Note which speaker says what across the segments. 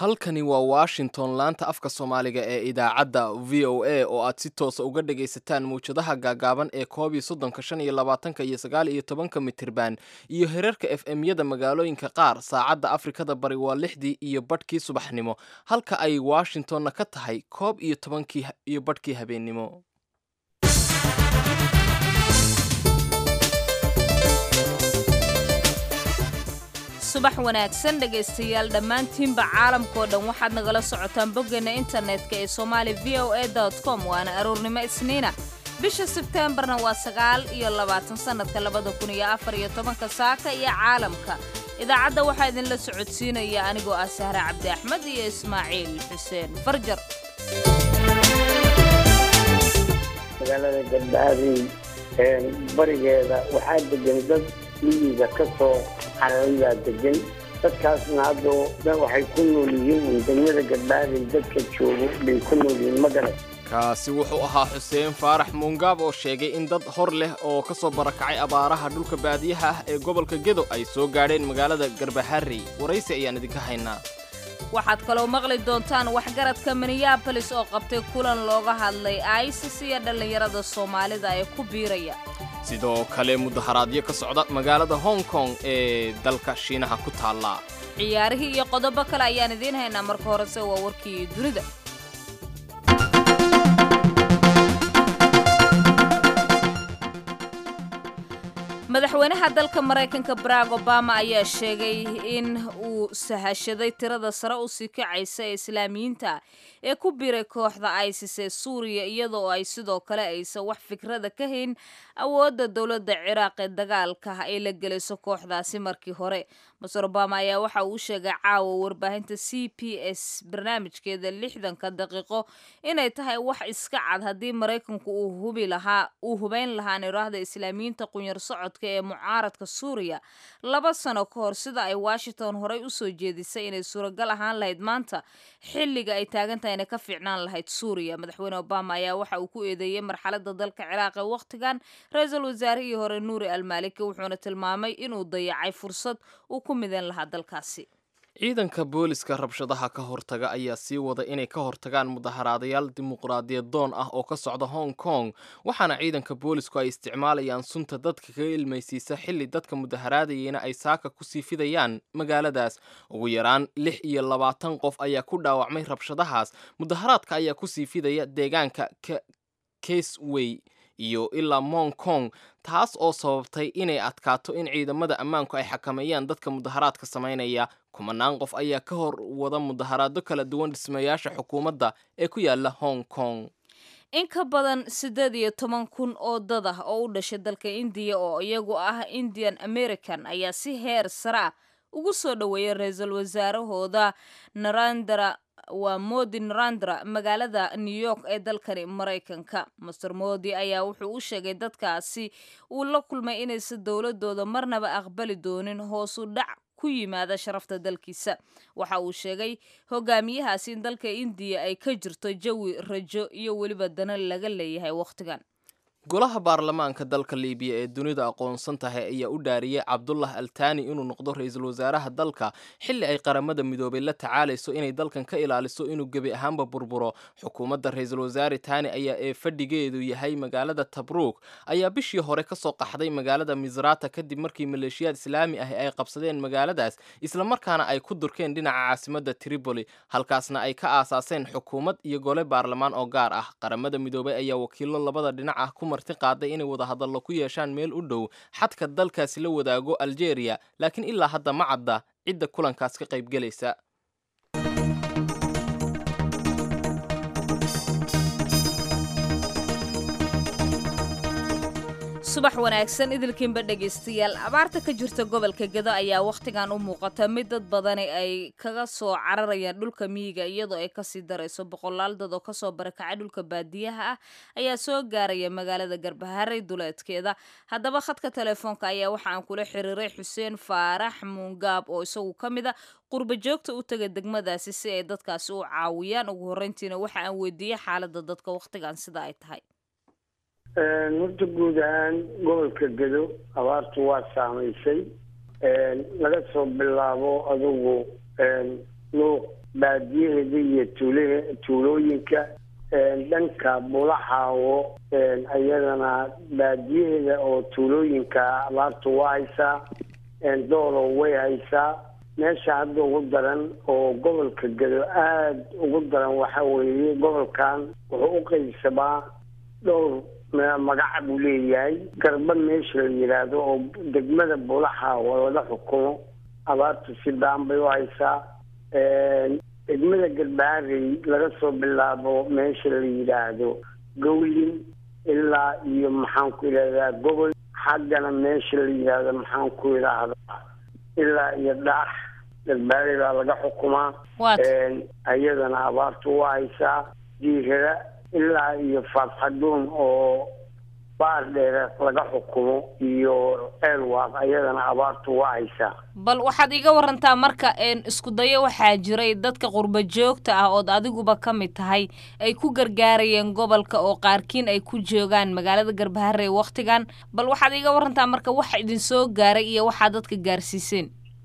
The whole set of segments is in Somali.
Speaker 1: halkani waa washington laanta afka soomaaliga ee idaacadda v o a oo aad si toosa uga dhagaysataan mawjadaha gaagaaban ee koob iyo soddonka shan iyo labaatanka iyo sagaal iyo tobanka mitirban iyo herarka f m-yada magaalooyinka qaar saacadda afrikada bari waa lixdii iyo badhkii subaxnimo halka ay washingtonna ka tahay koob iyo tobankii iyo badhkii habeennimo
Speaker 2: subax wanaagsan dhegaystayaal dhammaantiinba caalamkao dhan waxaad nagala socotaan boggeena internetka ee somaali v o a com waana aroornimo isniina bisha sebteembarna waa sagaal iyo labaatan sannadka labada kun iyo afar iyo tobanka saaka iyo caalamka idaacadda waxaa idinla socodsiinaya anigoo ah sahre cabdi axmed iyo ismaaciil xuseen farjar
Speaker 3: magaalada galbaharey barigeeda waxaa degan dad miyiga ka soo xarayaa degan dadkaasna hadda waxay ku nool yihiin degmada galbaharey dadka joogo bay ku nool yihiin magaran
Speaker 1: kaasi wuxuu ahaa xuseen faarax muungaab oo sheegay in dad hor leh oo ka soo barakacay abaaraha dhulka baadiyaha ah ee gobolka gedo ay soo gaadheen magaalada garbaharey waraysi ayaan idinka haynaa
Speaker 2: waxaad kaloo maqli doontaan waxgaradka minneabolis oo qabtay kulan looga hadlay isis iyo dhallinyarada soomaalida ee ku biiraya
Speaker 1: sidoo kale mudaharaadyo ka socda magaalada hong kong ee dalka shiinaha ku taalla
Speaker 2: ciyaarihii iyo qodobo kale ayaan idiin haynaa marka horese waa warkii dunida madaxweynaha dalka maraykanka barack obama ayaa sheegay in uu sahashaday tirada sare u sii kacaysa ee islaamiyiinta ee ku biray kooxda isis ee suuriya iyadoo ay sidoo kale aysan wax fikrada ka hayn awoodda dowladda ciraaq ee dagaalka ay la gelayso kooxdaasi markii hore master obama ayaa waxa uu sheegay caawa warbaahinta c p s barnaamijkeeda lixdanka daqiiqo inay tahay wax iska cad haddii maraykanku uu hubi lahaa uu hubayn lahaa niraahda islaamiyiinta qunyar socodka ee mucaaradka suuriya laba sano ka hor sida ay washington horey usoo jeedisay inay suuragal ahaan lahayd maanta xilliga ay taagan tahay inay ka fiicnaan lahayd suuriya madaxweyne obama ayaa waxa uu ku eedeeyey marxalada dalka ciraaq ee wakhtigan ra-iisul wasaarihii hore nuuri almaliki wuxuuna tilmaamay inuu dayacay fursad uu ku midan lahaa dalkaasi
Speaker 1: ciidanka booliska rabshadaha ka hortaga ayaa sii wada inay ka hortagaan mudaharaadayaal dimuqraadiyad doon ah oo ka socda hong kong waxaana ciidanka boolisku ay isticmaalayaan sunta dadka kaga ilmaysiisa xilli dadka mudaharaadayeyna ay saaka kusii fidayaan magaaladaas ugu yaraan lix iyo labaatan qof ayaa ku dhaawacmay rabshadahaas mudaharaadka ayaa kusii fidaya deegaanka caseway iyo ilaa mong kong taas oo sababtay inay adkaato in ciidamada ammaanku ay xakameeyaan dadka mudaharaadka samaynaya kumanaan qof ayaa ka hor wada mudaharaado kala duwan dhismayaasha xukuumadda ee ku yaala hong kong
Speaker 2: in ka badan siddeed iyo toban kun oo dad ah oo u dhashay dalka indiya oo iyagu ah indian american ayaa si heer sare ah ugu soo dhoweeyay ra-iisul wasaarahooda narandra waa modi narandra magaalada new york ee dalkani maraykanka master modi ayaa wuxuu u sheegay dadkaasi uu la kulmay inaysan dowladooda marnaba aqbali doonin hoosu dhac ku yimaada sharafta dalkiisa waxa uu sheegay hogaamiyahaasi in dalka indiya ay ka jirto jawi rajo iyo weliba dana laga leeyahay wakhtigan
Speaker 1: golaha baarlamaanka dalka liibiya ee dunida aqoonsan tahay ayaa u dhaariyey cabdullah altani inuu noqdo ra-iisul wasaaraha dalka xilli ay qaramada midoobay la tacaalayso inay dalkan ka ilaaliso inuu gebi ahaanba burburo xukuumadda ra-iisul wasaare tani ayaa ee fadhigeedu yahay magaalada tabruuk ayaa bishii hore kasoo qaxday magaalada misrata kadib markii maleeshiyaad islaami ah ay qabsadeen magaaladaas islamarkaana ay ku durkeen dhinaca caasimadda tripoli halkaasna ay ka aasaaseen xukuumad iyo gole baarlamaan oo gaar ah qaramada midoobay ayaa wakiilo labada dhinac ah ku marti qaaday inay wadahadallo ku yeeshaan meel u dhow xadka dalkaasi la wadaago aljeeriya laakiin ilaa hadda ma cadda cidda kulankaas ka qaybgelaysa
Speaker 2: subax wanaagsan idilkiinba dhegaystayaal abaarta ka jirta gobolka gedo ayaa wakhtigan u muuqata mid dad badani ay kaga soo cararayaan dhulka miyiga iyadoo ay kasii darayso boqolaal dad oo kasoo barakacay dhulka baadiyaha ah ayaa soo gaaraya magaalada garbaharey duleedkeeda haddaba khadka telefoonka ayaa waxa aan kula xiriiray xuseen faarax muungaab oo isagu ka mid a qurba joogta u taga degmadaasi si ay dadkaasi u caawiyaan ugu horreyntiina waxa aan weydiiyey xaaladda dadka wakhtigan sida ay tahay
Speaker 3: horta guud ahaan gobolka gedo abaartu waa saamaysay laga soo bilaabo adugu luuq baadiyaheeda iyo tuulahe tuulooyinka dhanka bulaxaawo iyadana baadiyaheeda oo tuulooyinka abaartu waa haysaa doolow way haysaa meesha hadda ugu daran oo gobolka gado aada ugu daran waxa weeye gobolkan wuxuu u qeybsamaa dhowr magaca buu leeyahay garba meesha la yidhaahdo oo degmada bulaxaawo laga xukumo abaartu si baan bay u haysaa degmada galbaarey laga soo bilaabo meesha la yidhaahdo gowlin ilaa iyo maxaan ku idhahdaa gobol xaggana meesha la yidhaahdo maxaan ku idhaahdaa ilaa iyo dhaax galbaarey baa laga xukumaa iyadana abaartu waa haysaa jiirada ilaa iyo faadxaduun oo baar dheere laga xukumo iyo eelwaaq ayadana abaartu waa haysaa
Speaker 2: bal waxaad iga warantaa marka isku dayo waxaa jiray dadka qurba joogta ah ood adiguba ka mid tahay ay ku gargaarayeen gobolka oo qaarkiin ay ku joogaan magaalada garbaharey wakhtigan bal waxaad iga warantaa marka waxa idin soo gaaray iyo waxaa dadka gaarsiiseen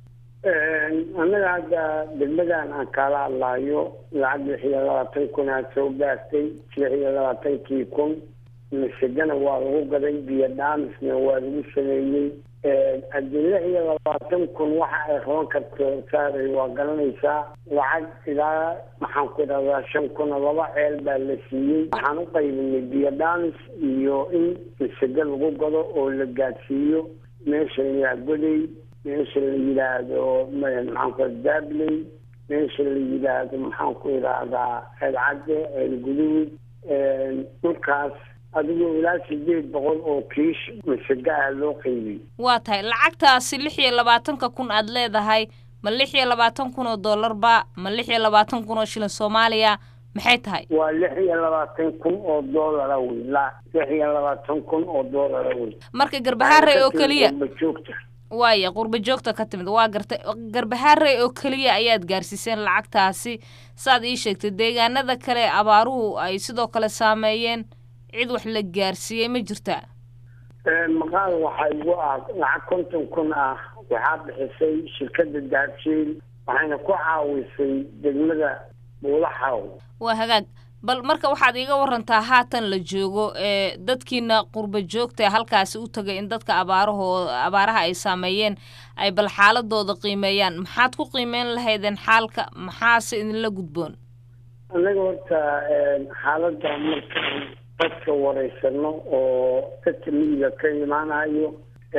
Speaker 3: annaga hadda degmadan aan kaala hadlaayo lacag lix iyo labaatan kun aad soo gaartay lix iyo labaatankii kun masegana waa lagu gaday biyo dhaamisna waa lagu sameeyey haddii lix iyo labaatan kun waxa ay qaban karto saaray waa garanaysaa lacag ilaa maxaan ku idhahdaa shan kuna laba ceel baa la siiyey waxaan u qaybinay biyo dhaamis iyo in masege lagu gado oo la gaadsiiyo meesha layaa goday meesha la yidhaahdo maxaanku dabley meesha la yidhaahdo maxaan ku idhaahdaa ceelcadde ceelguduud dhulkaas adigoo ilaa sideed boqol oo kiish masega ah loo qaybiyey
Speaker 2: waa tahay lacagtaasi lix iyo labaatanka kun aad leedahay ma lix iyo labaatan kun oo dollarba ma lix iyo labaatan kun oo shilin soomaaliya maxay tahay
Speaker 3: waa lix iyo labaatan kun oo doolara wey la lix iyo labaatan kun oo doolara wey
Speaker 2: marka garbahaarey oo keliya
Speaker 3: joogta
Speaker 2: waaya qurba joogta ka timid waa gartay garbahaarey oo keliya ayaad gaarsiiseen lacagtaasi saad ii sheegtay deegaanada kale abaaruhu ay sidoo kale saameeyeen cid wax la gaarsiiyey ma jirtaa
Speaker 3: maqaal waxaa igu ah lacag konton kun ah waxaa bixisay shirkada daabshiil waxayna ku caawisay degmada buulaxaw
Speaker 2: waa hagaag bal marka waxaad iiga warantaa haatan la joogo ee dadkiina qurba joogta halkaasi u tagay in dadka abaarahoo abaaraha ay saameeyeen ay bal xaaladooda qiimeeyaan maxaad ku qiimeyn lahaydeen xaalka maxaase idinla gudboon
Speaker 3: annaga horta xaaladda markaan dadka wareysano oo dadka miyiga ka imaanayo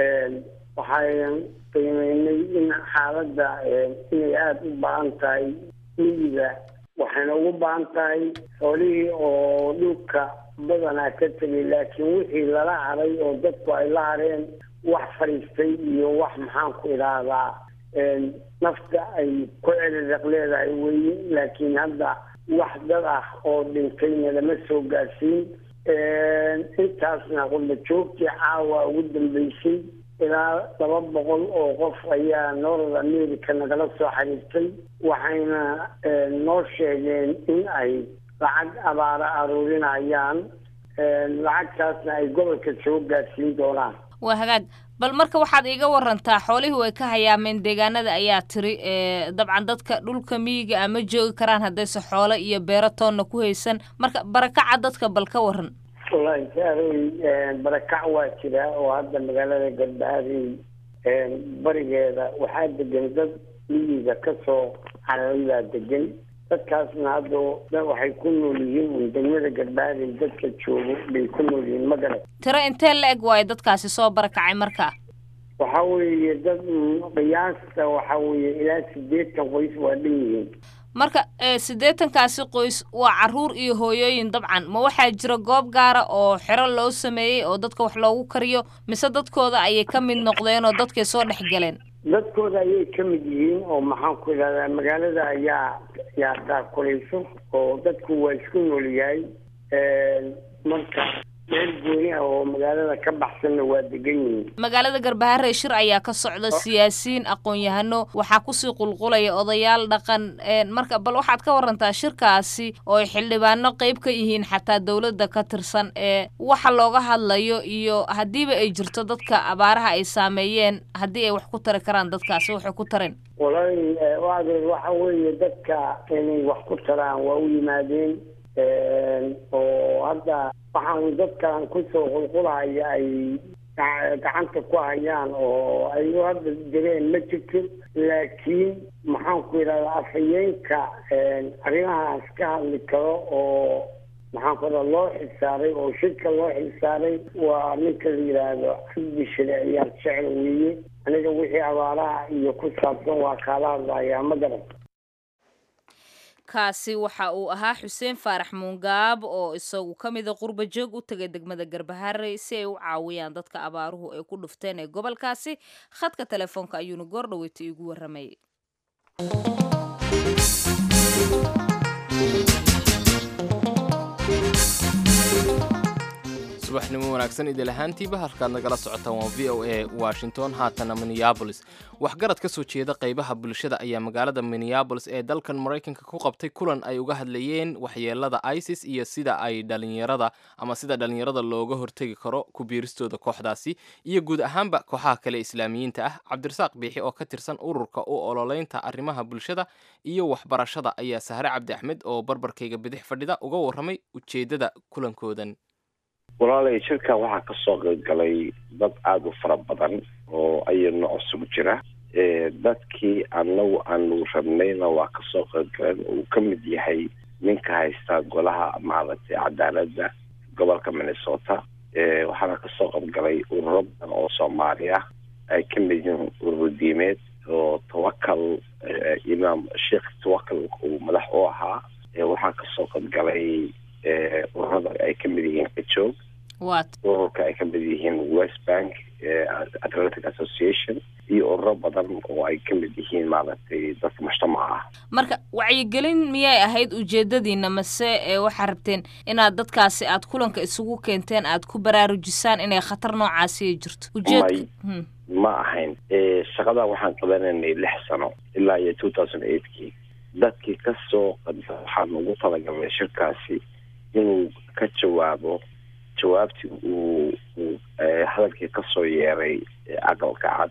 Speaker 3: waxaan qiimeynay in xaaladda inay aada u baahan tahay miyiga waxayna ugu baahan tahay xoolihii oo dhulka badanaa ka tegay laakiin wixii lala haray oo dadku ay la hareen wax fadhiistay iyo wax maxaan ku idhaahdaa nafta ay ku celiriq leedahay weye laakiin hadda wax dad ah oo dhintayna lama soo gaarsiin intaasna qurba joogtii caawa ugu dambeysay ilaa laba boqol oo qof ayaa north america nagala soo xiriirtay waxayna noo sheegeen in ay lacag abaara aruurinayaan lacagtaasna ay gobolka soo gaarsiin doonaan
Speaker 2: waa hagaag bal marka waxaad iiga warantaa xoolihii way ka hayaameen deegaanada ayaa tiri dabcan dadka dhulka miyiga ama joogi karaan haddayse xoolo iyo beero toonna ku haysan marka barakaca dadka bal ka waran
Speaker 3: wallahi saaroy barakac waa jira oo hadda magaalada galbaharey barigeeda waxaa degan dad miyiga kasoo caraybaa degan dadkaasna hadda waxay ku nool yihiin un degmada galbaharey dadka joogo bay ku nool yihiin ma garan
Speaker 2: tiro intee la eg waayo dadkaasi soo barakacay marka
Speaker 3: waxa weeye dad qiyaasta waxa weeye ilaa sideetan qoys waa dhan yihiin
Speaker 2: marka siddeetankaasi qoys waa caruur iyo hooyooyin dabcan ma waxaa jira goob gaara oo xero loo sameeyey oo dadka wax loogu kariyo mise dadkooda ayay ka mid noqdeen oo dadkay soo dhex galeen
Speaker 3: dadkooda ayay ka mid yihiin oo maxaan ku idhahdaa magaalada ayaa yaa daakulayso oo dadku waa isku nool yahay marka meel gooni ah oo magaalada ka baxsanna waa degan yihiin
Speaker 2: magaalada garbaharey shir ayaa ka socda siyaasiyiin aqoon-yahano waxaa kusii qulqulaya odayaal dhaqan marka bal waxaad ka warantaa shirkaasi oo ay xildhibaano qeyb ka yihiin xataa dowladda ka tirsan ee waxa looga hadlayo iyo haddiiba ay jirto dadka abaaraha ay saameeyeen haddii ay wax ku tari karaan dadkaasi waxay ku tareen
Speaker 3: walahi waadeed waxa weeye dadka inay wax ku taraan waa u yimaadeen oo hadda waxaan dadkan kusoo qulqulahaya ay gacanta ku hayaan oo ay u hadda direen ma jirto laakiin maxaan ku yidhahdaa afhayeenka arrimahaas ka hadli karo oo maxaan ku yidhahda loo xilsaaray oo shirka loo xilsaaray waa ninka la yidhaahdo cabdi shareeciyaal jecel weeye aniga wixii abaaraha iyo ku saabsan waa kaala hadlayaa ma garan
Speaker 2: kaasi waxa uu ahaa xuseen faarax muungaab oo isagu ka mida qurba joog u tegay degmada garbaharey si ay u caawiyaan dadka abaaruhu ay ku dhufteen ee gobolkaasi khadka telefoonka ayuuna goor dhaweyta iigu warramayay
Speaker 1: subaxnimo wanaagsan idil ahaantiiba halkaad nagala socotaan waa v o a washington haatana minneabolis waxgarad ka soo jeeda qaybaha bulshada ayaa magaalada minneabolis ee dalkan maraykanka ku qabtay kulan ay uga hadlayeen waxyeelada isis iyo sida ay dhalinyarada ama sida dhalinyarada looga hortegi karo ku biiristooda kooxdaasi iyo guud ahaanba kooxaha kale islaamiyiinta ah cabdirasaaq biixi oo ka tirsan ururka u ololeynta arrimaha bulshada iyo waxbarashada ayaa sahre cabdi axmed oo barbarkayga bidix fadhida uga warramay ujeeddada kulankoodan
Speaker 4: walaalay shirka waxaa kasoo qaybgalay dad aada u fara badan oo aya nooc isugu jira dadkii anagu aanu rabnayna waa kasoo qaybgaleen uu ka mid yahay ninka haysta golaha maaragtay cadaaladda gobolka minnesota waxaana kasoo qaybgalay ururo badan oo soomaali ah ay ka mid yihiin ururo diimeed oo tawakal imaam sheekh tawakal uu madax u ahaa waxaa kasoo qaybgalay ururada ay ka mid yihiin kajoog ururka ay ka mid yihiin west bank atlantic association iyo ururo badan oo ay ka mid yihiin maaragtay dadka mujtamaca ah
Speaker 2: marka wacyigelin miyay ahayd ujeedadiina mase waxaa rabteen inaad dadkaasi aad kulanka isugu keenteen aad ku baraarujisaan inay khatar noocaasi ay jirto ujeed
Speaker 4: ma ahayn shaqada waxaan qabanaynay lix sano ilaa iyo two thousand eightkii dadkii kasoo qadisa waxaan ugu talagalnay shirkaasi inuu ka jawaabo jawaabtii uu uu hadalkii kasoo yeeray aqalka cad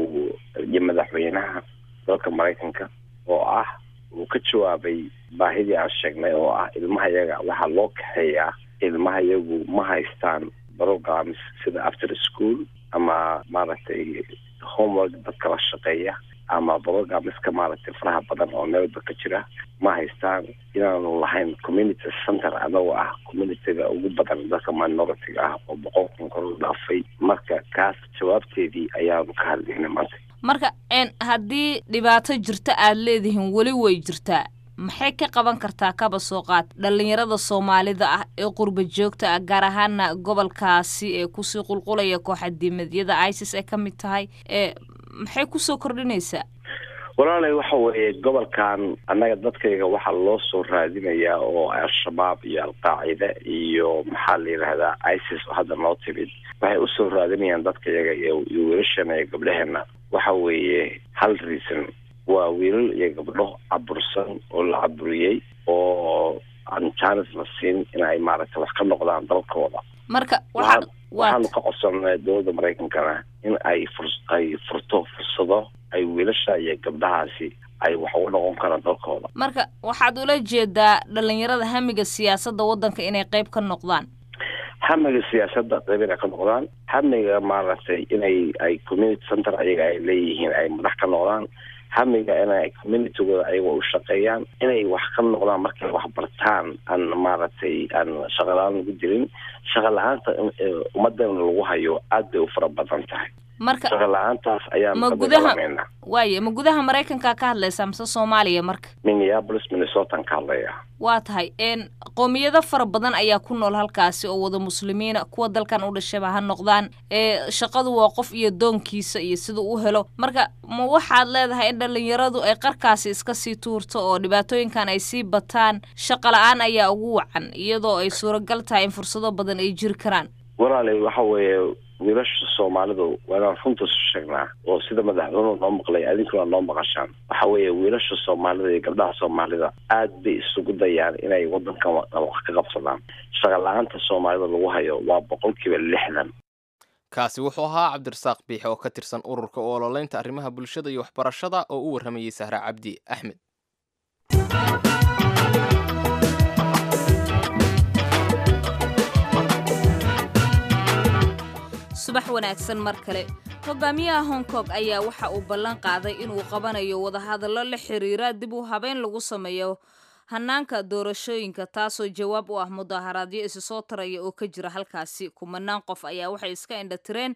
Speaker 4: iyo madaxweynaha dalka maraykanka oo ah uu ka jawaabay baahidii aan sheegnay oo ah ilmaha yaga waxaa loo kaxeeyaa ilmaha yagu ma haystaan programs sida after school ama maaragtay homework dadka la shaqeeya ama programiska maaragtay faraha badan oo meelba ka jira ma haystaan inaanu lahayn community center anagoo ah communityga ugu badan dadka minoritiga ah oo boqolkan kor u dhaafay marka kaas jawaabteedii ayaanu ka hadlaynay maanta
Speaker 2: marka haddii dhibaato jirto aad leedihiin weli way jirtaa maxay ka qaban kartaa kaba soo qaad dhalinyarada soomaalida ah ee qurba joogta ah gaar ahaana gobolkaasi ee kusii qulqulaya kooxa diimadyada isis ay ka mid tahay ee maxay kusoo kordhinaysaa
Speaker 4: walaalay waxa weeye gobolkan annaga dadkayga waxaa loo soo raadinayaa oo al-shabaab iyo al-qaacida iyo maxaa la yidhahdaa isis oo hadda noo timid waxay usoo raadinayaan dadkayaga iyo wiilashana iyo gabdhaheena waxa weeye hal reason waa wiilal iyo gabdho cabursan oo la caburiyey oo aan jaanis la siin inay maaragtay wax ka noqdaan dalkooda
Speaker 2: marka
Speaker 4: waxaanu ka codsanay dowladda maraykankana in ay fur ay furto fursado ay wiilasha iyo gabdhahaasi ay wax uga noqon karaan dalkooda
Speaker 2: marka waxaad ula jeedaa dhalinyarada hamiga siyaasadda waddanka inay qayb ka noqdaan
Speaker 4: hamiga siyaasadda qayb inay ka noqdaan hamiga maaragtay inay ay community center ayaga ay leeyihiin ay madax ka noqdaan hamiga inay communitygooda ayaga u shaqeeyaan inay wax ka noqdaan markay wax bartaan aan maaragtay aan shaqa la-aan lagu jirin shaqa la-aanta ummadana lagu hayo aad bay u fara badan tahay
Speaker 2: marka
Speaker 4: shaqa la-aantaas ayaan
Speaker 2: ma
Speaker 4: ka
Speaker 2: gudaha
Speaker 4: dagaalamaynaa
Speaker 2: waaye ma gudaha maraykanka ka hadlaysaa mise soomaaliya marka
Speaker 4: minneapolis minnesotan ka hadlaya
Speaker 2: waa tahay n qoomiyado fara badan ayaa ku nool halkaasi oo wada muslimiina kuwa dalkan u dhashaba ha noqdaan ee shaqadu waa qof iyo doonkiisa iyo siduu u helo marka ma waxaad leedahay in dhallinyaradu ay qarkaasi iska sii tuurto oo dhibaatooyinkan ay sii bataan shaqa la-aan ayaa ugu wacan iyadoo ay suuragal tahay in fursado badan ay jiri karaan
Speaker 4: walaali waxa weeye wiilasha soomaalidu waa inaan runta isu sheegnaa oo sida madaxweynuhu noo maqlay adinkuna noo maqashaan waxa weeye wiilasha soomaalida iyo gabdhaha soomaalida aad bay isugu dayaan inay wadankan wa- wax ka qabsadaan shaqa la-aanta soomaalida lagu hayo waa boqolkiiba lixdan
Speaker 1: kaasi wuxuu ahaa cabdirasaaq biixe oo ka tirsan ururka u ololeynta arrimaha bulshada iyo waxbarashada oo u warramayey sahra cabdi axmed
Speaker 2: subax wanaagsan mar kale hogaamiyaha hong kong ayaa waxa uu ballan qaaday inuu qabanayo wadahadallo la xiriira dib u habeyn lagu sameeyo hanaanka doorashooyinka taasoo jawaab u ah mudaharaadyo isu soo taraya oo ka jira halkaasi kumanaan qof ayaa waxay iska indhatireen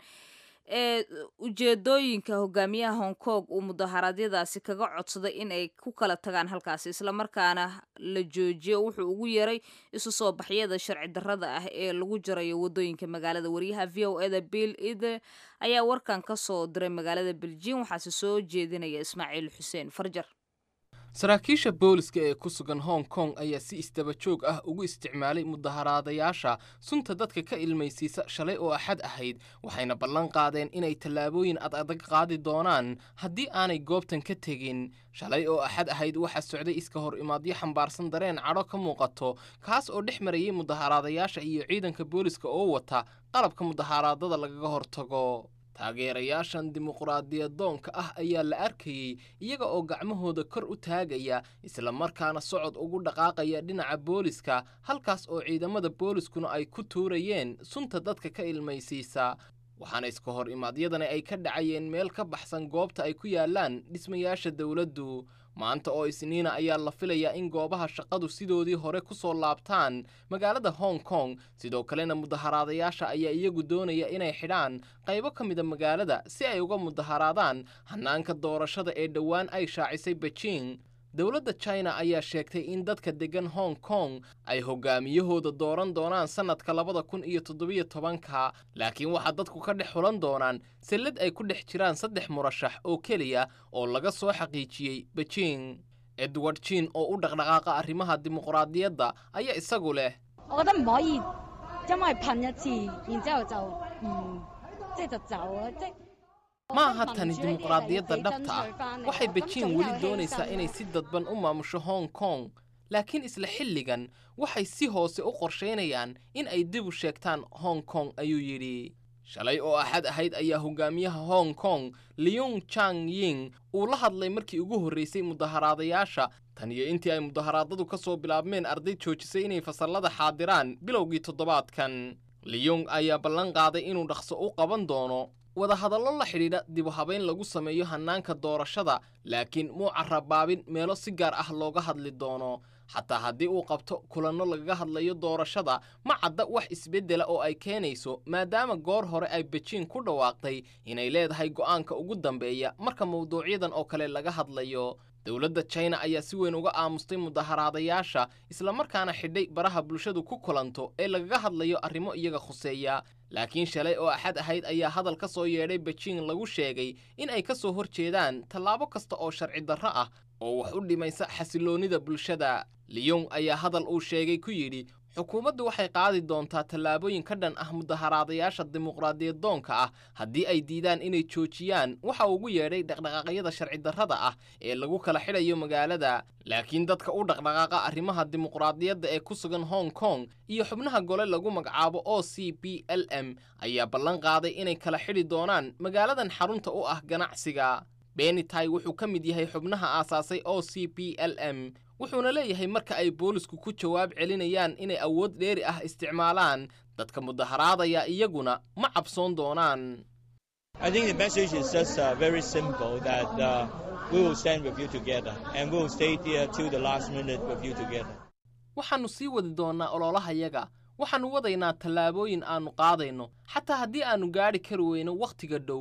Speaker 2: ee ujeedooyinka hogaamiyaha hong kong uu mudaharaadyadaasi kaga codsaday in ay ku kala tagaan halkaasi islamarkaana la joojiyo wuxuu ugu yeeray isu soo baxyada sharci darrada ah ee lagu jarayo wadooyinka magaalada wariyaha v o eda bill ide ayaa warkan ka soo diray magaalada beljin waxaase soo jeedinaya ismaaciil xuseen farjar
Speaker 1: saraakiisha booliska ee ku sugan hong kong ayaa si isdaba joog ah ugu isticmaalay mudaharaadayaasha sunta dadka ka ilmaysiisa shalay oo axad ahayd waxayna ballan qaadeen inay tallaabooyin ad adag qaadi doonaan haddii aanay goobtan ka tegin shalay oo axad ahayd waxaa socday iska hor imaadyo xambaarsan dareen cadho ka muuqato kaas oo dhex marayay mudaharaadayaasha iyo ciidanka booliska oo wata qalabka mudaharaadada lagaga hortago taageerayaashan dimuqraadiyadoonka ah ayaa la arkayey iyaga oo gacmahooda kor u taagaya isla markaana socod ugu dhaqaaqaya dhinaca booliska halkaas oo ciidamada booliskuna ay ku tuurayeen sunta dadka ka ilmaysiisa waxaana iska hor imaadyadani ay ka dhacayeen meel ka baxsan goobta ay ku yaalaan dhismayaasha dowladdu maanta oo isniina ayaa la filayaa in goobaha shaqadu sidoodii hore ku soo laabtaan magaalada hong kong sidoo kalena mudaharaadayaasha ayaa iyagu doonaya inay xidhaan qaybo ka mida magaalada si ay uga mudaharaadaan hanaanka doorashada ee dhowaan ay shaacisay beijing dowladda china ayaa sheegtay in dadka deggan hong kong ay hogaamiyahooda dooran doonaan sannadka labada kun iyo toddobiyo tobanka laakiin waxaa dadku ka dhex xulan doonaan sallad ay ku dhex jiraan saddex murashax oo keliya oo laga soo xaqiijiyey beijing edward jin oo u dhaqdhaqaaqa arrimaha dimuqraadiyadda ayaa isagu leh
Speaker 5: 我覺得唔可以因為噴一次，然之後就唔即係就走啊！即係
Speaker 1: ma aha tani dimuqraadiyadda dhabta ah waxay beijing weli doonaysaa inay si dadban u maamusho hong kong laakiin isla xilligan waxay si hoose u qorshaynayaan in ay dib u sheegtaan hong kong ayuu yidhi shalay oo axad ahayd ayaa hogaamiyaha hong kong leung chang ying uu la hadlay markii ugu horraysay mudaharaadayaasha tan iyo intii ay mudaharaadadu ka soo bilaabmeen arday joojisay inay fasallada xaadiraan bilowgii toddobaadkan leung ayaa ballan qaaday inuu dhaqso u qaban doono wadahadallo la xidhiidha dibu habayn lagu sameeyo hannaanka doorashada laakiin muu carabaabin meelo si gaar ah looga hadli doono xataa haddii uu qabto kulanno lagaga hadlayo doorashada ma cadda wax isbeddela oo ay keenayso maadaama goor hore ay bejiing ku dhawaaqday inay leedahay go'aanka ugu dambeeya marka mawduucyadan oo kale laga hadlayo dowladda china ayaa si weyn uga aamustay mudaharaadayaasha islamarkaana xidhay baraha bulshadu ku kulanto ee lagaga hadlayo arrimo iyaga khuseeya laakiin shalay oo axad ahayd ayaa hadal ka soo yeedhay bejiing lagu sheegay in ay ka soo hor jeedaan tallaabo kasta oo sharci darro ah oo wax u dhimaysa xasiloonnida bulshada liyong ayaa hadal uu sheegay ku yidhi xukuumaddu waxay qaadi doontaa tallaabooyin ka dhan ah mudaharaadayaasha dimuqraadiyadoonka ah haddii ay diidaan inay joojiyaan waxa ugu yeedhay dhaqdhaqaaqyada sharci darrada ah ee lagu kala xidhayo magaalada laakiin dadka u dhaqdhaqaaqa arrimaha dimuqraadiyadda ee ku sugan hong kong iyo xubnaha gole lagu magacaabo o c b l m ayaa ballan qaaday inay kala xidhi doonaan magaaladan xarunta u ah ganacsiga benitay wuxuu ka mid yahay xubnaha aasaasay o c b l m wuxuuna leeyahay marka ay boolisku ku jawaab celinayaan inay awood dheeri ah isticmaalaan dadka mudaharaadaya iyaguna ma cabsoon doonaan
Speaker 6: I think the message is just uh, very simple that uh, we will stand with you together and we will stay there till the last minute with you together.
Speaker 1: waxaannu sii wadi doonnaa ololahayaga waxaannu wadaynaa tallaabooyin aannu qaadayno xataa haddii aannu gaadhi kari weyno wakhtiga dhow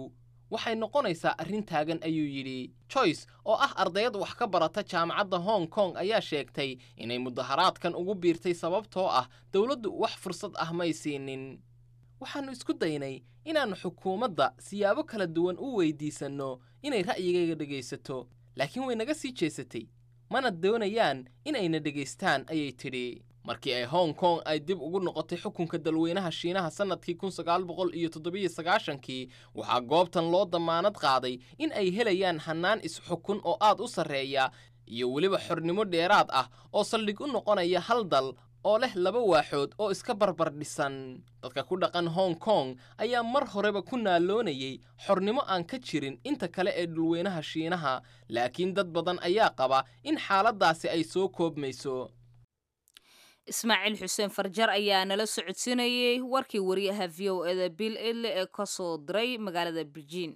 Speaker 1: waxay noqonaysaa arrin taagan ayuu yidhi joyce oo ah ardayad wax ka barata jaamacadda hong kong ayaa sheegtay inay mudaharaadkan ugu biirtay sababtoo ah dowladdu wax fursad ah may siinin waxaannu isku daynay inaannu xukuumadda siyaabo kala duwan u weydiisanno inay ra'yigayga dhegaysato laakiin way naga sii jeesatay mana doonayaan inayna dhegaystaan ayay tidhi markii ay hong kong ay dib ugu noqotay xukunka dalweynaha shiinaha sannadkii kun sagaal boqol iyo toddobiyo sagaashankii waxaa goobtan loo damaanad qaaday in ay helayaan hannaan is-xukun oo aad u sarreeya iyo weliba xornimo dheeraad ah oo saldhig u noqonaya hal dal oo leh laba waaxood oo iska barbar dhisan dadka ku dhaqan hong kong ayaa mar horeba ku naaloonayay xornimo aan ka jirin inta kale ee dhulweynaha shiinaha laakiin dad badan ayaa qaba in xaaladdaasi ay soo koobmayso
Speaker 2: ismaaciil xuseen farjar ayaa nala socodsiinayey warkii wariyaha v o eda bill edle ee ka soo diray magaalada beijing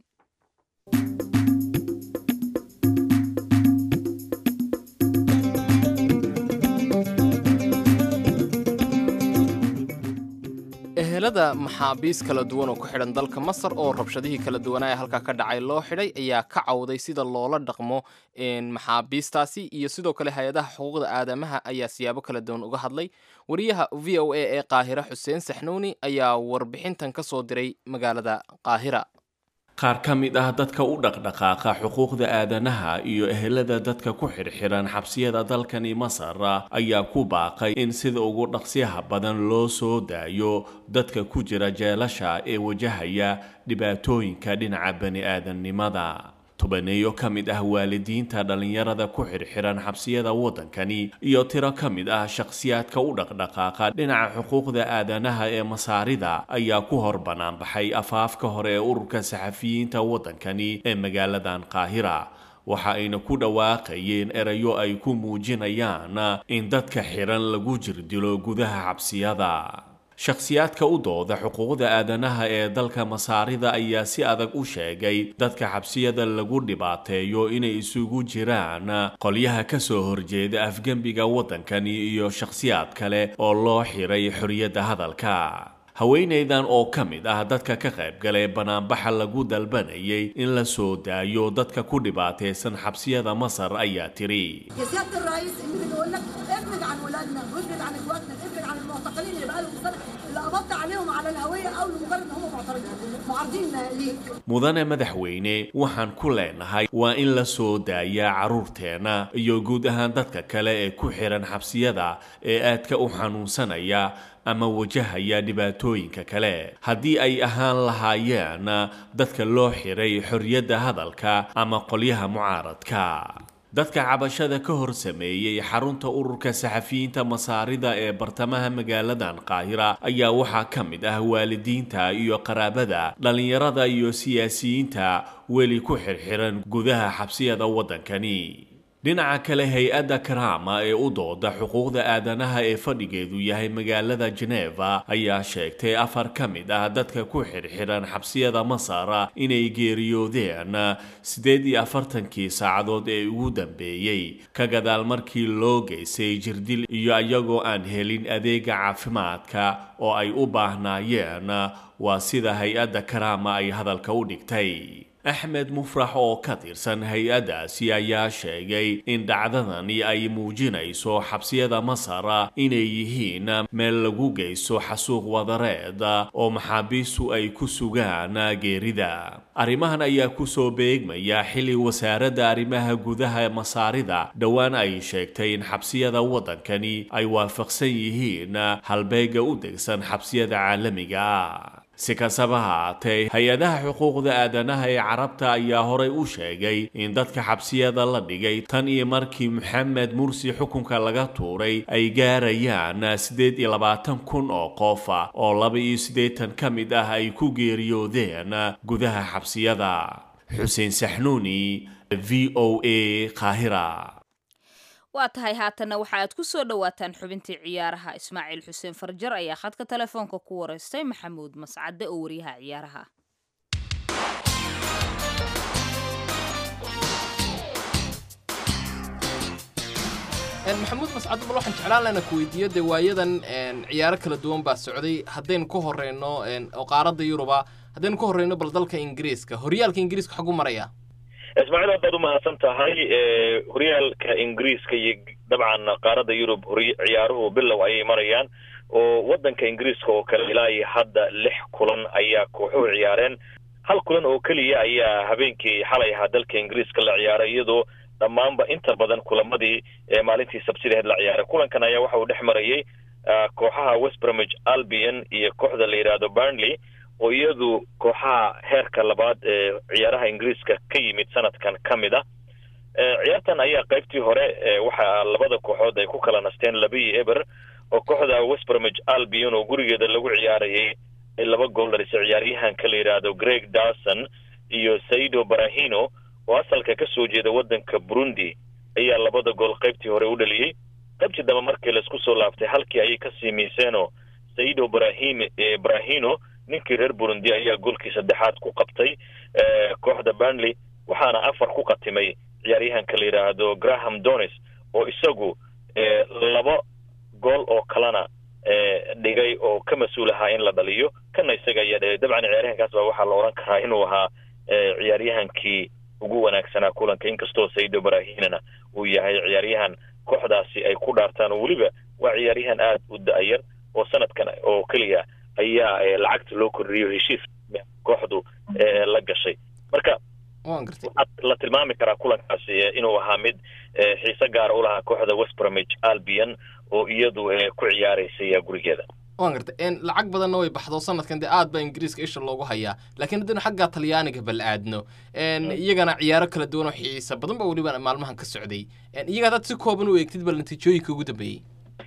Speaker 1: ehelada maxaabiis kala duwan oo ku xidhan dalka masar oo rabshadihii kala duwanaa ee halkaa ka dhacay loo xidhay ayaa ka cawday sida loola dhaqmo maxaabiistaasi iyo sidoo kale hay-adaha xuquuqda aadamaha ayaa siyaabo kala duwan uga hadlay wariyaha v o a ee qaahira xuseen saxnuuni ayaa warbixintan ka soo diray magaalada qaahira
Speaker 7: qaar ka mid ah dadka u dhaqdhaqaaqa xuquuqda aadanaha iyo ehelada dadka ku xidhxidhan xabsiyada dalkani masar ayaa ku baaqay in sida ugu dhaqsyaha badan loo soo daayo dadka ku jira jeelasha ee wajahaya dhibaatooyinka dhinaca bani-aadamnimada tobaneeyo ka mid ah waalidiinta dhallinyarada ku xidhxidhan xabsiyada waddankani iyo tiro ka mid ah shakhsiyaadka u dhaqdhaqaaqa dhinaca xuquuqda aadanaha ee masaarida ayaa ku hor banaanbaxay afaafka hore ee ururka saxafiyiinta waddankani ee magaaladan qaahira waxa ayna ku dhawaaqayeen erayo ay ku muujinayaan in dadka xidhan lagu jirdilo gudaha xabsiyada shakhsiyaadka u dooda xuquuqda aadanaha ee dalka masaarida ayaa si adag u sheegay dadka xabsiyada lagu dhibaateeyo inay isugu jiraan qolyaha ka soo horjeeda afgembiga waddankani iyo shakhsiyaad kale oo loo xiray xorriyadda hadalka haweenaydan oo ka mid ah dadka ka qaybgalay banaanbaxa lagu dalbanayay in la soo daayo dadka ku dhibaataysan xabsiyada masar ayaa tiri
Speaker 8: يا سياده الرئيس اللي بنقول لك ابعد عن ولادنا وابعد عن اخواتنا ابعد عن المعتقلين اللي بقالهم سنه اللي قبضت عليهم على الهويه او لمجرد ان هم معترضين معارضين ليك
Speaker 7: mudane madaxweyne waxaan ku leenahay waa in la soo daayaa carruurteenna iyo guud ahaan dadka kale ee ku xihan xabsiyada ee aadka u xanuunsanaya ama wajahaya dhibaatooyinka kale haddii ay ahaan lahaayeen dadka loo xiray xorriyadda hadalka ama qolyaha mucaaradka dadka cabashada ka hor sameeyey xarunta ururka saxafiyiinta masaarida ee bartamaha magaaladan qaahira ayaa waxaa ka mid ah waalidiinta iyo qaraabada dhallinyarada iyo siyaasiyiinta weli ku xirxiran gudaha xabsiyada waddankani dhinaca kale hay-adda karaama ee u dooda xuquuqda aadanaha ee fadhigeedu yahay magaalada jeneva ayaa sheegtay afar ka mid ah dadka ku xidhxidhan xabsiyada masar inay geeriyoodeen siddeed iyo afartankii saacadood ee ugu dambeeyey ka gadaal markii loo geystay jirdil iyo iyagoo aan helin adeega caafimaadka oo ay u baahnaayeen waa sida hay-adda karaama ay hadalka u dhigtay axmed mufrax oo ka tirsan hay-addaasi ayaa sheegay in dhacdadani ay muujinayso xabsiyada masar inay yihiin meel lagu geysto xasuuq wadareed oo maxaabiistu ay ku sugaan geerida arrimahan ayaa kusoo beegmaya xilli wasaaradda arrimaha gudaha masaarida dhowaan ay sheegtay in xabsiyada waddankani ay waafaqsan yihiin halbeega u degsan xabsiyada caalamiga si kastaba haatee hay-adaha xuquuqda aadanaha ee carabta ayaa horay u sheegay in dadka xabsiyada la dhigay tan iyo markii maxamed mursi xukunka laga tuuray ay gaarayaan siddeed iyo labaatan kun oo qof oo laba iyo siddeetan ka mid ah ay ku geeriyoodeen gudaha xabsiyada xuseen saxnuuni v o a qaahira
Speaker 2: waa tahay haatanna waxa aad ku soo dhowaataan xubintii ciyaaraha ismaaciil xuseen farjar ayaa khadka telefoonka ku wareystay maxamuud mascade oo wariyaha ciyaaraha
Speaker 1: maxamuud mascado bal waxaan jeclaan lahna ku weydiiyo dee waayadan ciyaaro kala duwan baa socday haddaynu ka horeyno oo qaaradda yuruba haddaynu ka horreyno bal dalka ingiriiska horyaalka ingiriiska xagu maraya
Speaker 9: ismaaciil aad baad umahadsan tahay horyaalka ingiriiska iyo dabcan qaaradda yurub ciyaaruhu bilow ayay marayaan oo waddanka ingiriiska oo kale ilaa iyo hadda lix kulan ayaa kooxuhu ciyaareen hal kulan oo keliya ayaa habeenkii xalay ahaa dalka ingiriiska la ciyaaray iyadoo dhammaanba inta badan kulamadii maalintii sabsidaheed la ciyaaray kulankan ayaa waxa uu dhex marayay kooxaha westbramage albion iyo kooxda la yidhaahdo burnley oo iyadu kooxaha heerka labaad ee ciyaaraha ingiriiska ka yimid sanadkan ka mid ah ciyaartan ayaa qaybtii hore waxa labada kooxood ay ku kala nasteen laba iyo eber oo kooxda westbramage albion oo gurigeeda lagu ciyaarayay ay laba gool dhalisay ciyaaryahanka la yidhaahdo greg darson iyo saido barahino oo asalka ka soo jeeda waddanka burundi ayaa labada gool qaybtii hore u dhaliyey qaybtii dambe markii laisku soo laaftay halkii ayay kasii miiseenoo saido barahim barahino ninkii reer burundi ayaa goolkii saddexaad ku qabtay kooxda burnley waxaana afar ku qatimay ciyaaryahanka la yidhaahdo graham donis oo isagu laba gool oo kalena dhigay oo ka mas-uul ahaa in la dhaliyo kana isaga ayaa dhigay dabcan ciyaaryahankaas baa waxaa la odhan karaa inuu ahaa ciyaaryahankii ugu wanaagsanaa kulanka inkastoo saido barahinana uu yahay ciyaaryahan kooxdaasi ay ku dhaartaan oo weliba waa ciyaaryahan aada u da-yar oo sanadkan oo keliya ayaa lacagta loo kordhiyo heshiis kooxdu la gashay marka waxaad la tilmaami karaa kulankaasi inuu ahaa mid xiise gaara ulahaa kooxda westbramage albion oo iyadu ku ciyaaraysay gurigeeda
Speaker 1: waan gartay lacag badanna way baxdo sanadkan dee aad baa ingiriiska isha loogu hayaa laakiin haddaynu xagga talyaaniga bal aadno iyagana ciyaaro kala duwan oo xiisa badan ba weliba maalmahan ka socday iyaga haddaad si kooban u eegtid bal natiijooyinka ugu dambeeyey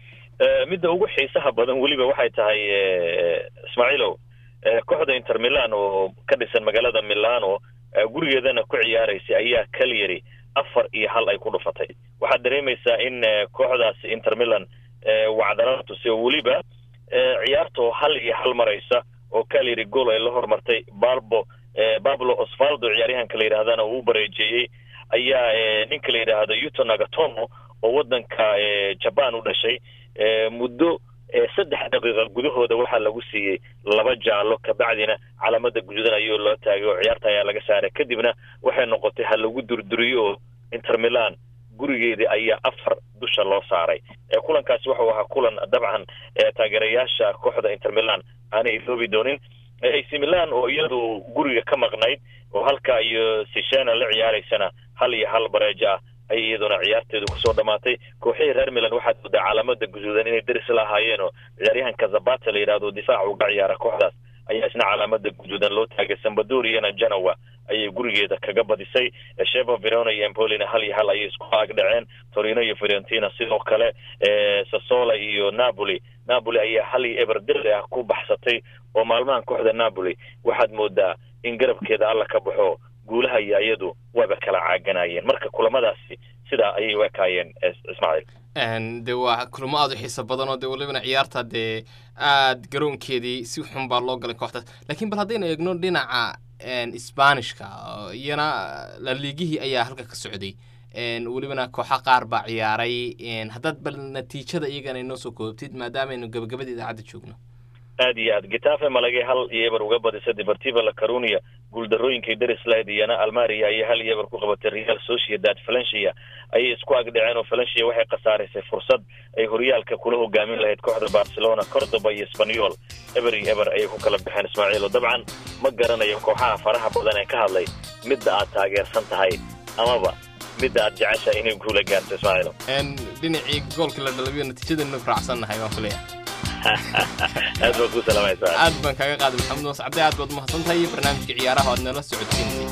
Speaker 9: midda ugu xiisaha badan weliba waxay tahay ismaaciilow kooxda inter milan oo ka dhisan magaalada milano gurigeedana ku ciyaaraysay ayaa kalyari afar iyo hal ay ku dhufatay waxaad dareemaysaa in kooxdaasi inter milan wacdalada tusay oo weliba ciyaartoo hal iyo hal maraysa oo kalyari gool ay la hormartay balbo bablo osvaldo ciyaaryahanka la yidhahdana uu u bareejeeyey ayaa ninka la yidhaahdo yuto nagatomo oo waddanka jaban u dhashay muddo saddex daqiiqa gudahooda waxaa lagu siiyey laba jaallo kabacdina calaamada guduudan ayuu loo taagay oo ciyaarta ayaa laga saaray kadibna waxay noqotay ha lagu durduriyo oo inter milan gurigeedii ayaa afar dusha loo saaray kulankaasi wuxuu ahaa kulan dabcan taageerayaasha kooxda inter milan aanay iloobi doonin ac milan oo iyadu guriga ka maqnayd oo halka iyo sishena la ciyaaraysana hal iyo hal bareejo ah ay iyaduna ciyaarteedu kusoo dhamaatay kooxihii reer milan waxaad moodaa calaamada guduudan inay deris la ahaayeen oo ciyaaryahanka zabata la yidhahdo difaac uga ciyaara kooxdaas ayaa isna calaamada guduudan loo taagay sambadoriyana janowa ayay gurigeeda kaga badisay sheva verona iyo empolina hal iyo hal ayay isku aag dhaceen torino iyo fiorentina sidoo kale sasola iyo napoli napoli ayaa hal iyo eber diri ah ku baxsatay oo maalmahan kooxda napoli waxaad moodaa in garabkeeda alla ka baxo guulaha iyo iyadu wayba kala caaganayeen marka kulamadaasi sidaa ayay u ekaayeen ismaaciil
Speaker 1: de waa kulamo aada u xiiso badan oo dee walibana ciyaarta dee aad garoonkeedii si xun baa loo galay kooxdaas laakiin bal haddaynu eegno dhinaca sbanishka iyana laliigihii ayaa halka ka socday welibana kooxa qaar baa ciyaaray haddaad bal natiijada iyagana inoo soo koobtid maadaamaaynu gabagabada idaacadda joogno
Speaker 9: aad iyo aad getafe malagay hal iyo eber uga badisay deportiva la carunia guuldarooyinkay deris lahayd iyana almaria ayay hal iyo eber ku qabatay real sociedad valencia ayay isku agdhaceen oo valencia waxay khasaaraysay fursad ay horyaalka kula hogaamin lahayd kooxda barcelona cordoba iyo spanyol eber iyo eber ayay ku kala baxeen ismaaciil oo dabcan ma garanayo kooxaha faraha badan ee ka hadlay midda aad taageersan tahay amaba midda aad jeceshahay inay guula gaarto ismaaciilo
Speaker 1: dhinacii goolkii la dhalabiyo natiijadanu raacsannahay waan kuleeyahay
Speaker 9: aad baan ku salaamaysaa
Speaker 1: aad baan kaaga qaaday maxamed moos cabdi aad baad umahadsan tahay iyo barnaamijka ciyaaraha aad nala socodsiinay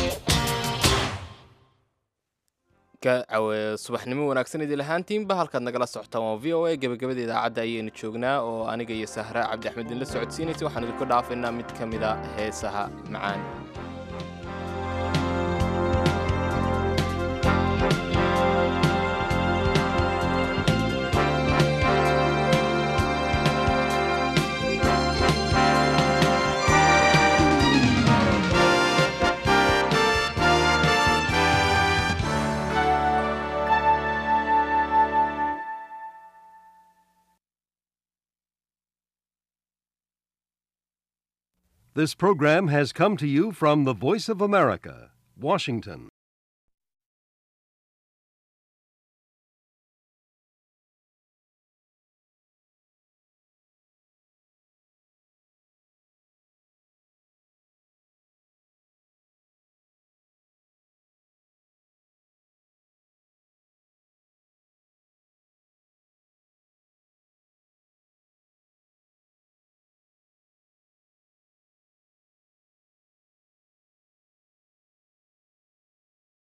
Speaker 1: subaxnimo wanaagsan idin lahaantiinba halkaad nagala socotaan waa v o a gebagabada idaacadda ayaynu joognaa oo aniga iyo sahra cabdi axmed idinla socodsiinaysa waxaan idinku dhaafaynaa mid ka mida heesaha macaan
Speaker 10: This program has come to you from the Voice of America, Washington.